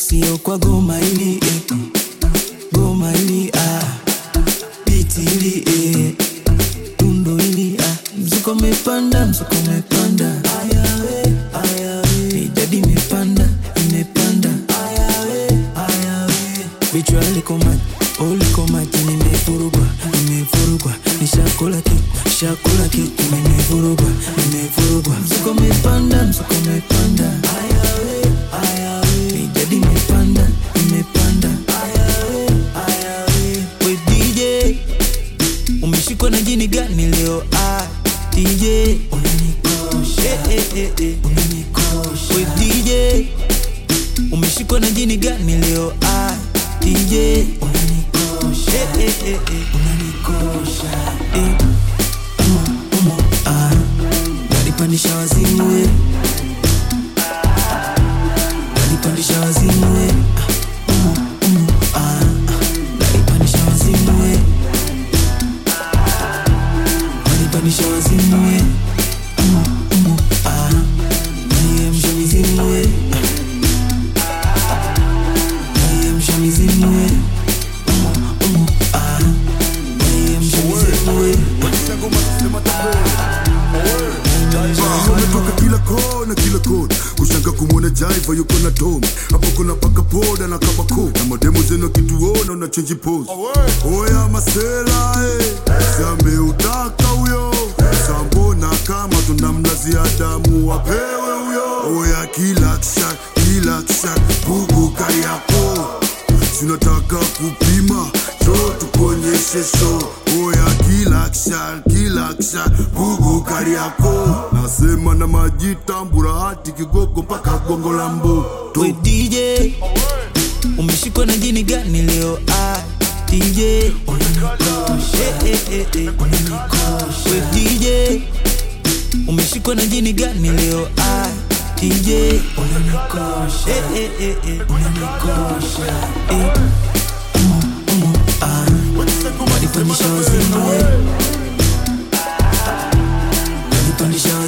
sio kwa goma hili eh. goma hili ah. biti hili eh. tundo hili ah. mzuko umepanda mzuko umepanda ayawe ayawe idadi imepanda imepanda ayawe ayawe vichwa liko maji oh, liko maji nimevurugwa nimevurugwa nishakula kitu shakula kitu nimevurugwa nimevurugwa mzuko umepanda mzuko umepanda ayawe ayawe idadi imepanda imepanda ayawe ayawe we DJ umeshikwa na jini gani leo ah DJ unanikosha eh, eh, eh, eh. unanikosha we DJ umeshikwa na jini gani leo ah DJ unanikosha eh, eh, eh, eh. unanikosha eh. umo, umo, ah. Nalipandisha wazimu we Nalipandisha wazimu we Ah, umo, umo, ah. Nalipandisha wazimu we Nalipandisha wazimu we Umo, umo, ah. Naiamsha mizimu we Naiamsha mizimu we Umo, umo, ah. Naiamsha mizimu we umetoka kila kona kila kona kushanga kumwona jaiva yuko na tom hapo kuna paka poda na kabako na mademo zenu akituona una chenji pose oya masela eh. sameutaka huyo sambona kama tunamlazia damu wapewe huyo oya kila kisha kila kisha bugu kariako sinataka kupima cho tukuonyeshe show oya kila kisha kila kisha bugu kariako nasema na majitambura hati kigogo mpaka gongo la mboto we DJ umeshikwa na jini gani leo ah DJ unanikosha eh, eh, eh, eh. unanikosha we DJ umeshikwa na jini gani leo ah DJ unanikosha eh, eh, eh, eh. unanikosha eh. umo, umo, ah. Walipandisha wazimu we Walipandisha